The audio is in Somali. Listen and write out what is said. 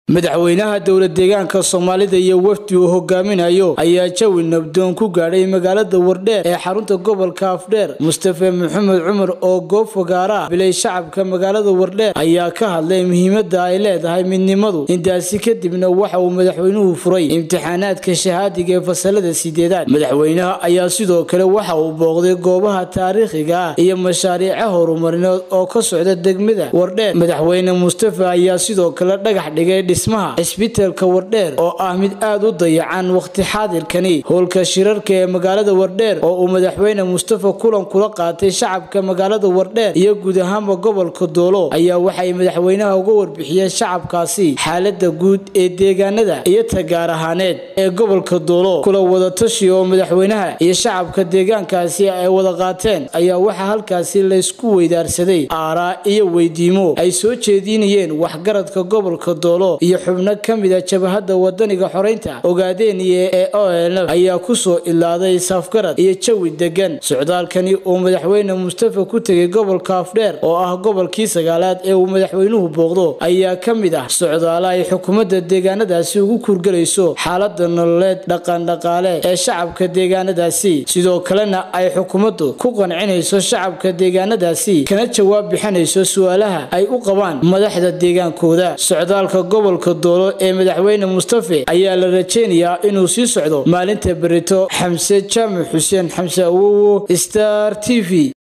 madaxweynaha dowlad deegaanka soomaalida iyo wafdi uu hogaaminayo ayaa jawi nabdoon ku gaadhay magaalada wardheer ee xarunta gobolka afdheer mustafe maxamed cumar oo goob fogaara ah bilay shacabka magaalada wardheer ayaa ka hadlay muhiimada ay leedahay midnimadu intaasi kadibna waxa uu madaxweynuhu furay imtixaanaadka shahaadiga ee fasalada sideedaad madaxweynaha ayaa sidoo kale waxa uu booqday goobaha taariikhiga ah iyo mashaariica horumarineed oo ka socda degmada wardheer madaxweyne mustafe ayaa sidoo kale dhagax dhigay dhismaha cisbitaalka wardheer oo ah mid aad u dayacan waqti xaadirkani howlka shirarka ee magaalada wardheer oo uu madaxweyne mustafa kulan kula qaatay shacabka magaalada wardheer iyo guud ahaanba gobolka doolo ayaa waxay madaxweynaha uga warbixiyeen shacabkaasi xaalada guud ee deegaanada iyo tagaar ahaaneed ee gobolka doolo kula wadatashi oo madaxweynaha iyo shacabka deegaankaasi ay wada qaateen ayaa waxaa halkaasi laysku weydaarsaday aaraa iyo weydiimo ay soo jeedinayeen waxgaradka gobolka doolo iyo xubno ka mida jabahada wadaniga xoreynta ogaadeenye ee olf ayaa kusoo ilaaday safgarad iyo jawi degan socdaalkani uu madaxweyne mustafa ku tegay gobolka afdheer oo ah gobolkii sagaalaad ee uu madaxweynuhu booqdo ayaa ka mid ah socdaala ay xukuumadda deegaanadaasi ugu kurgelayso xaalada nololeed dhaqandhaqaale ee shacabka deegaanadaasi sidoo kalena ay xukuumaddu ku qancinayso shacabka deegaanadaasi kana jawaab bixinayso su-aalaha ay u qabaan madaxda deegaankooda socdaalka gobolka doolo ee madaxweyne mustafe ayaa la rajeynayaa inuu sii socdo maalinta berito xamse jaamac xuseen xamse awowo star t v